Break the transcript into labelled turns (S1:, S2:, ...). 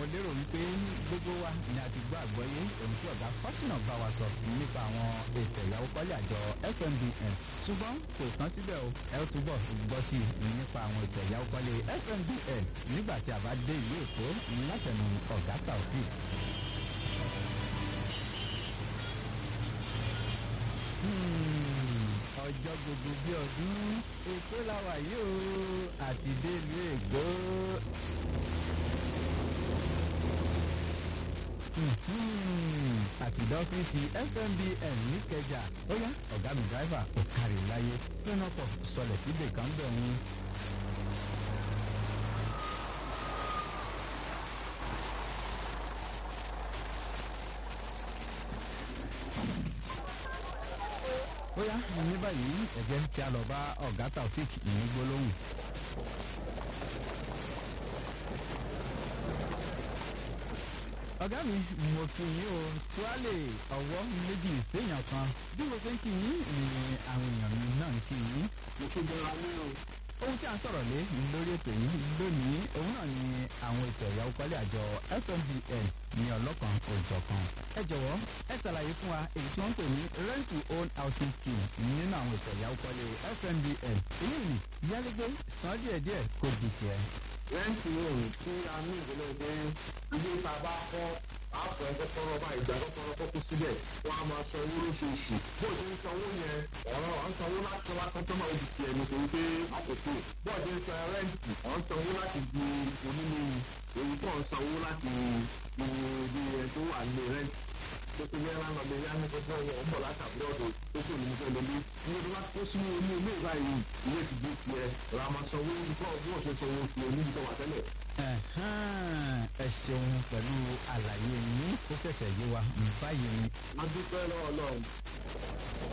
S1: lérò wípé gbogbo wa ni a ti gbọ́ àgbọ́yé ohun tí ọ̀gá fásínà bá wa sọ nípa àwọn ètò ìyàwó kọ́lé àjọ fmbn ṣùgbọ́n kò tán síbẹ̀ o ẹ ó túbọ̀ gbọ́ sí i nípa àwọn ètò ìyàwó kọ́lé fmbn nígbà tí a bá dé ìlú èkó látẹnu ọ̀gá taofik. ọjọ́ gbogbo bí ọdún èkó la wà yìí o àti délùú èkó. àti dọ́fíìsì fmbn níkẹjà ó yá ọ̀gá mi dráìvà ò kárí láyé fẹ́ràn pọ̀ sọlẹ̀ síbẹ̀ kan bẹ̀ ń. ó yá ní báyìí ẹ̀jẹ̀ kí a lọ bá ọ̀gá taofik ní gbólóhùn. ọ̀gá mi mo kí yín o tuwálè ọwọ́ méjì séèyàn kan bí mo ṣe ń kí yín ni àwọn èèyàn mi náà ń kí yín.
S2: mo tún jọra ní o.
S1: ohun tí a ń sọ̀rọ̀ lé lórí ètò yìí lónìí òun náà ni àwọn ètò ẹ̀yáwó kọ́lé àjọ fmbn ní ọlọ́kan òjọ̀kan. ẹ jọ̀wọ́ ẹ ṣàlàyé fún wa èyí tí wọ́n ń pè ní rent to own housing scheme nínú àwọn ètò ẹ̀yáwó kọ́lé fmbn èyí ni yálégbé san díẹ̀díẹ̀ kò di tiẹ̀.
S2: rẹ́ǹtì òun tí a ní ìdílé pé ilé tá a bá kọ́ àpò ẹ̀kọ́ kọ́rọ́ bá ìgbà kọ́kọ́rọ́ kọ́kọ́ síbẹ̀ wọ́n á máa san owó lóṣooṣù bó o ti ń sanwó yẹn ọ̀rọ̀ à ń sanwó láti wá tán tó máa di tiẹ̀ nítorí pé àkókò bó o ti ń san rẹ́ǹtì ọ̀ ń sanwó láti di onílé èyí tó ń sanwó láti di ibi ẹ̀ tó wà ní rẹ́ǹtì tó ti yẹra lọ lè yá ní gbogbo ọwọ́ ọmọ látàbí ọ̀dọ̀ tó kò ní fẹ́ lórí ní ọdún bá tó sínú oní ilé ìbáyìí ilé ti di tiẹ̀ ra máa sanwó nípa ọgbọ́n ọ̀sẹ̀ sanwó tiẹ̀ níbi tó wà tẹ́lẹ̀.
S1: ẹ ṣeun pẹ̀lú àlàyé yín ó ṣẹ̀ṣẹ̀ yé wa báyìí ni
S2: a dúpẹ́ lọ́wọ́ náà